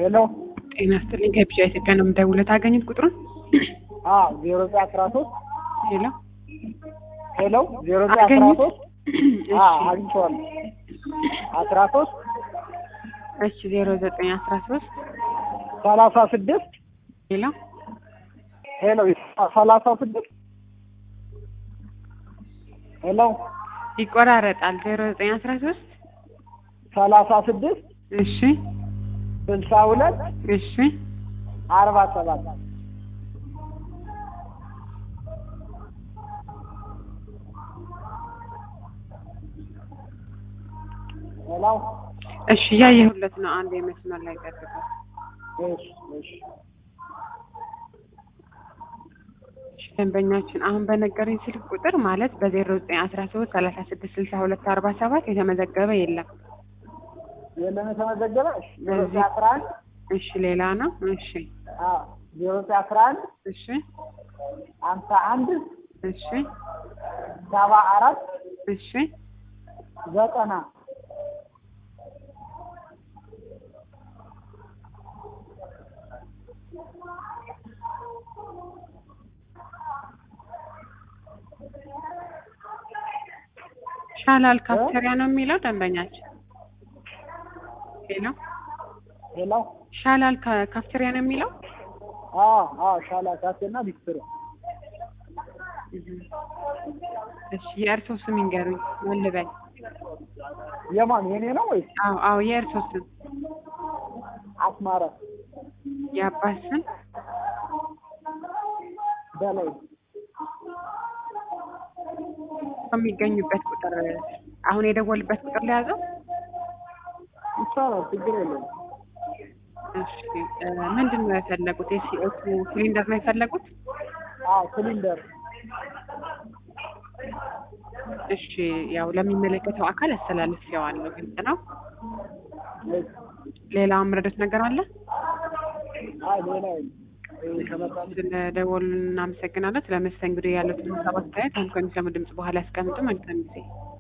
ሄሎ ጤና ይስጥልኝ ከቢጫ ኢትዮጵያ ነው የምደውለው። ታገኙት ቁጥሩን? አዎ ዜሮ ዘጠኝ አስራ ሶስት ሄሎ ሄሎ ዜሮ ዘጠኝ አስራ አገኙት? ሶስት አግኝቼዋለሁ አስራ ሶስት እሺ ዜሮ ዘጠኝ አስራ ሶስት ሰላሳ ስድስት ሄሎ ሄሎ ሰላሳ ስድስት ሄሎ ይቆራረጣል። ዜሮ ዘጠኝ አስራ ሶስት ሰላሳ ስድስት እሺ ስልሳ ሁለት እሺ አርባ ሰባት ሄሎ እሺ እያየሁለት ነው። አንድ የመስመር ላይ ጠብቁ። እሺ እሺ እሺ ደንበኛችን አሁን በነገረኝ ስልክ ቁጥር ማለት በዜሮ ዘጠኝ አስራ ሶስት ሰላሳ ስድስት ስልሳ ሁለት አርባ ሰባት የተመዘገበ የለም። የለም የተመዘገበ እሺ ዜሮ ዘጠኝ በዚህ- አስራ አንድ እሺ ሌላ ነው። እሺ አዎ ዜሮ ዘጠኝ አስራ አንድ እሺ ሀምሳ አንድ እሺ ሰባ አራት እሺ ዘጠና ሻላል ካፍቴሪያ ነው የሚለው ደንበኛችን። ሄሎ ሄሎ ሻላል ካ- ካፍቴሪያ ነው የሚለው። አዎ አዎ ሻላ ካፌና ቢስትሮ እሺ የእርሶ ስም ይንገሩኝ። ምን ልበል? የማን የኔ ነው ወይስ አዎ አዎ የእርሶ ስም አስማረ የአባት ስም በላይ ከሚገኙበት ቁጥር አሁን የደወልበት ቁጥር ሊያዘው። ይቻላል ችግር የለም እሺ እ ምንድን ነው የፈለጉት? የሲኦቱ ሲሊንደር ነው የፈለጉት? አዎ ሲሊንደር እሺ ያው ለሚመለከተው አካል አስተላልፌዋለሁ። ግልጽ ነው። እሺ ሌላ ምረዶት ነገር አለ? አይ ሌላ የለም ይሄ ከመጣ ስለደወሉ እናመሰግናለን። ስለ መስተንግዶ ያሉትን ሀሳብ አስተያየት አሁን ከሚሰሙ ድምጽ በኋላ ያስቀምጡ። መልካም ጊዜ